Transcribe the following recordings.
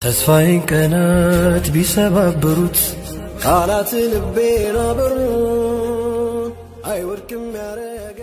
ተስፋዬን ቀናት ቢሰባብሩት ቃላት ልቤን አበሩት አይወድቅም ያረገ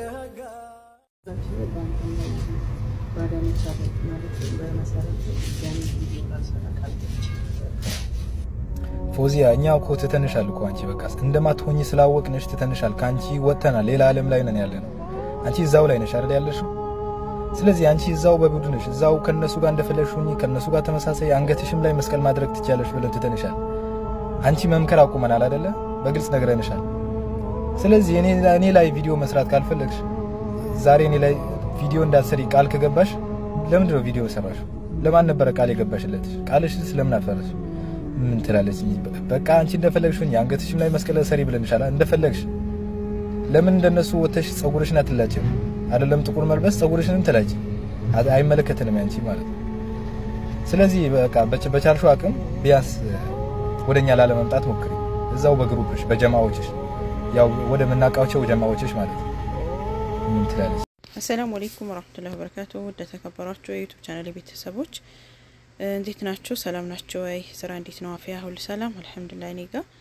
ፎዚያ እኛ እኮ ትተንሻል እኮ አንቺ በቃ እንደማትሆኝ ስላወቅንሽ ትተንሻል። ከአንቺ ወጥተናል፣ ሌላ ዓለም ላይ ነን ያለ ነው። አንቺ እዛው ላይ ነሽ አይደል ያለሽው? ስለዚህ አንቺ እዛው በቡድንሽ እዛው ከነሱ ጋር እንደፈለግሽ ሁኚ፣ ከነሱ ጋር ተመሳሳይ አንገትሽም ላይ መስቀል ማድረግ ትችያለሽ ብለን ትተንሻል። አንቺ መምከር አቁመናል አይደለ? በግልጽ ነግረንሻል። ስለዚህ እኔ እኔ ላይ ቪዲዮ መስራት ካልፈለግሽ ዛሬ እኔ ላይ ቪዲዮ እንዳትሰሪ ቃል ከገባሽ ለምንድን ነው ቪዲዮ ሰራሽ? ለማን ነበረ ቃል የገባሽለት? ቃልሽ ስለምን አፈረሽ? ምን ትላለች? በቃ አንቺ እንደፈለግሽ ሁኚ፣ አንገትሽም ላይ መስቀል ሰሪ ብለንሻል። እንደፈለግሽ ለምን እንደነሱ ወተሽ ጸጉርሽን አትላጭም? አይደለም ጥቁር መልበስ ጸጉርሽንም ትላጭ። አይመለከትንም ያንቺ ማለት ነው። ስለዚህ በቃ በቻልሽው አቅም ቢያንስ ወደኛ ላለመምጣት ሞክሪ። እዛው በግሩፕሽ በጀማዎችሽ ያው ወደ ምናውቃቸው ጀማዎችሽ ማለት ነው። ምን ትላለች? አሰላሙ አለይኩም ወራህመቱላሂ ወበረካቱ። ወደ ተከበራችሁ የዩቱብ ቻናል ቤተሰቦች እንዴት ናችሁ? ሰላም ናቸው ወይ? ስራ እንዴት ነው? አፍያ ሁሉ ሰላም አልሐምዱሊላህ። እኔ ጋር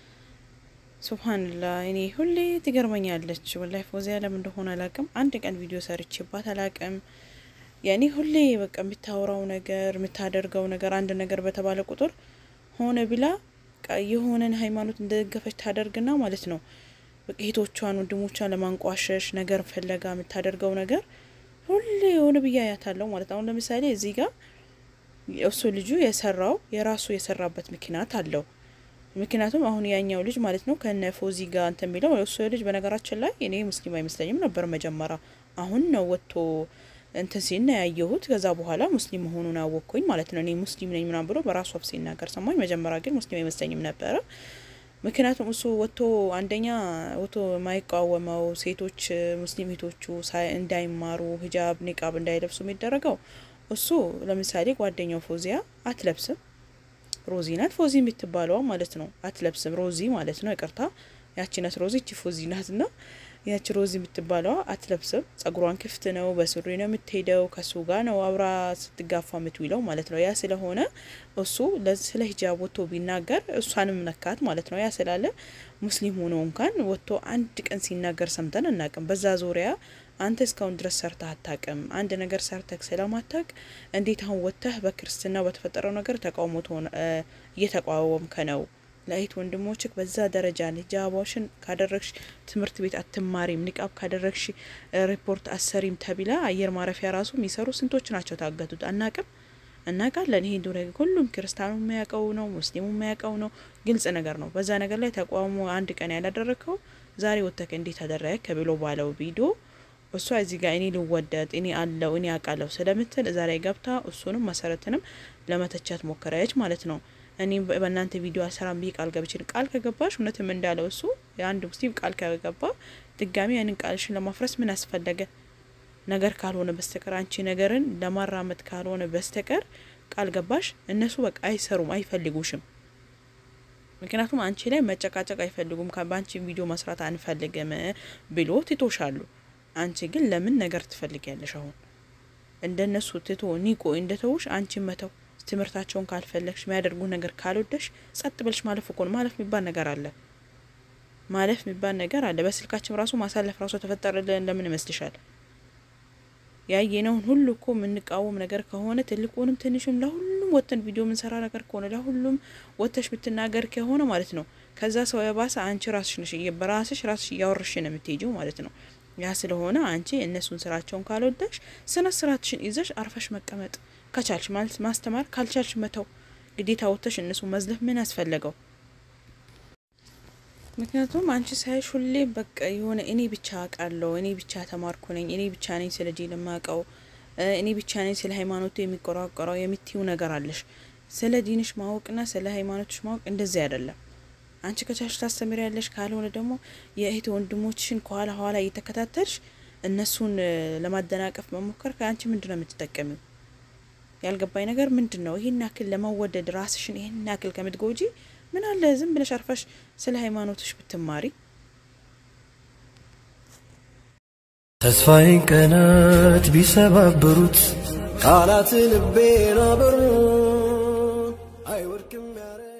ሱብሃንላህ እኔ ሁሌ ትገርመኛለች ወላሂ ፎዚያ ለምን እንደሆነ አላቅም። አንድ ቀን ቪዲዮ ሰርቼባት አላቅም። ያኔ ሁሌ በቃ የምታወራው ነገር የምታደርገው ነገር አንድ ነገር በተባለ ቁጥር ሆነ ብላ የሆነን ሃይማኖት እንደደገፈች ታደርግና ማለት ነው እህቶቿን ወንድሞቿን ለማንቋሸሽ ነገር ፈለጋ የምታደርገው ነገር ሁሌ የሆነ ብያ ያታለው ማለት አሁን ለምሳሌ እዚህ ጋር እሱ ልጁ የሰራው የራሱ የሰራበት ምክንያት አለው። ምክንያቱም አሁን ያኛው ልጅ ማለት ነው ከነ ፎዚ ጋር እንትን የሚለው እሱ ልጅ በነገራችን ላይ እኔ ሙስሊም አይመስለኝም ነበር መጀመሪያ። አሁን ነው ወጥቶ እንትን ሲል ነው ያየሁት። ከዛ በኋላ ሙስሊም መሆኑን አወቅኩኝ ማለት ነው። እኔ ሙስሊም ነኝ ምናምን ብሎ በራሱ አፍ ሲናገር ሰማኝ። መጀመሪያ ግን ሙስሊም አይመስለኝም ነበረ። ምክንያቱም እሱ ወጥቶ አንደኛ ወጥቶ የማይቃወመው ሴቶች ሙስሊም ሴቶቹ እንዳይማሩ ሂጃብ ኒቃብ እንዳይለብሱ የሚደረገው እሱ ለምሳሌ ጓደኛው ፎዚያ አትለብስም። ሮዚ ናት ፎዚ የምትባለዋ ማለት ነው። አትለብስም ሮዚ ማለት ነው። ይቅርታ ያቺ ናት ሮዚ፣ እቺ ፎዚ ናት ና ያቺ ሮዚ የምትባለዋ አትለብስም። ጸጉሯን ክፍት ነው፣ በሱሪ ነው የምትሄደው። ከሱ ጋር ነው አብራ ስትጋፋ የምትውለው ማለት ነው። ያ ስለሆነ እሱ ስለ ሂጃብ ወጥቶ ቢናገር እሷንም ነካት ማለት ነው። ያ ስላለ ሙስሊም ሆኖ እንኳን ወጥቶ አንድ ቀን ሲናገር ሰምተን አናቅም። በዛ ዙሪያ አንተ እስካሁን ድረስ ሰርተህ አታቅም። አንድ ነገር ሰርተህ ስለማታቅ እንዴት አሁን ወጥተህ በክርስትና በተፈጠረው ነገር ተቃውሞ እየተቃወምከ ነው? ለእህት ወንድሞችህ በዛ ደረጃ ሂጃቦሽን ካደረግሽ ትምህርት ቤት አትማሪም፣ ኒቃብ ካደረግሽ ሪፖርት አሰሪም ተቢላ አየር ማረፊያ ራሱ የሚሰሩ ስንቶች ናቸው ታገቱት? አናቅም እናውቃለን። ይሄ ዱረ ሁሉም ክርስቲያኑ የሚያውቀው ነው፣ ሙስሊሙ የሚያውቀው ነው። ግልጽ ነገር ነው። በዛ ነገር ላይ ተቃውሞ አንድ ቀን ያላደረግከው ዛሬ ወጥተህ እንዴት አደረግ ከብሎ ባለው ቪዲዮ እሷ እዚህ ጋር እኔ ልወደድ እኔ አለው እኔ አውቃለሁ ስለምትል እዛ ላይ ገብታ እሱንም መሰረትንም ለመተቻት ሞከረች ማለት ነው። እኔ በእናንተ ቪዲዮ አሰራም ብዬ ቃል ገብችን ቃል ከገባሽ እውነትም እንዳለው እሱ የአንድ ሙስሊም ቃል ከገባ ድጋሚ ያንን ቃልሽን ለማፍረስ ምን አስፈለገ? ነገር ካልሆነ በስተቀር አንቺ ነገርን ለማራመድ ካልሆነ በስተቀር ቃል ገባሽ። እነሱ በቃ አይሰሩም፣ አይፈልጉሽም። ምክንያቱም አንቺ ላይ መጨቃጨቅ አይፈልጉም። በአንቺ ቪዲዮ መስራት አንፈልግም ብሎ ትቶሻሉ። አንቺ ግን ለምን ነገር ትፈልጊያለሽ? አሁን እንደነሱ ትቶ ኒቆ እንደተውሽ አንቺን መተው ትምህርታቸውን ካልፈለግሽ የሚያደርጉ ነገር ካልወደሽ ጸጥ ብልሽ ማለፍ እኮ ነው። ማለፍ የሚባል ነገር አለ። ማለፍ የሚባል ነገር አለ። በስልካችን ራሱ ማሳለፍ ራሱ ተፈጠረልን ለምን ይመስልሻል? ያየነውን ሁሉ እኮ የምንቃወም ነገር ከሆነ ትልቁንም ትንሹም ለሁሉም ወጥተን ቪዲዮ የምንሰራ ነገር ከሆነ ለሁሉም ወጥተሽ ብትናገር ከሆነ ማለት ነው ከዛ ሰው የባሰ አንቺ ራስሽ ነሽ በራስሽ ራስሽ እያወረሽ ነው የምትሄጂው ማለት ነው። ያ ስለሆነ አንቺ እነሱን ስራቸውን ካልወደሽ ስነ ስርዓትሽን ይዘሽ አርፈሽ መቀመጥ ከቻልሽ ማለት ማስተማር ካልቻልሽ መተው ግዴታ ወጥተሽ እነሱ መዝለፍ ምን ያስፈለገው? ምክንያቱም አንቺ ሳይሽ ሁሌ በቃ የሆነ እኔ ብቻ አውቃለሁ፣ እኔ ብቻ ተማርኩ ነኝ፣ እኔ ብቻ ነኝ ስለ ዲን የማውቀው፣ እኔ ብቻ ነኝ ስለ ሃይማኖቱ የሚቆራቆረው የምትይው ነገር አለሽ። ስለ ዲንሽ ማወቅና ስለ ሃይማኖትሽ ማወቅ እንደዚህ አይደለም። አንቺ ከቻልሽ ታስተምሪ ያለሽ፣ ካልሆነ ደግሞ የእህት ወንድሞችሽን ከኋላ ኋላ እየተከታተልሽ እነሱን ለማደናቀፍ መሞከር ከአንቺ ምንድን ነው የምትጠቀሚው? ያልገባኝ ነገር ምንድን ነው? ይህን ያክል ለመወደድ ራስሽን ይህን ያክል ከምትጎጂ ምን አለ ዝም ብለሽ አርፈሽ ስለ ሃይማኖትሽ ብትማሪ። ተስፋዬን ቀናት ቢሰባብሩት ቃላት ልቤን አበሩት አይወድቅም ያረ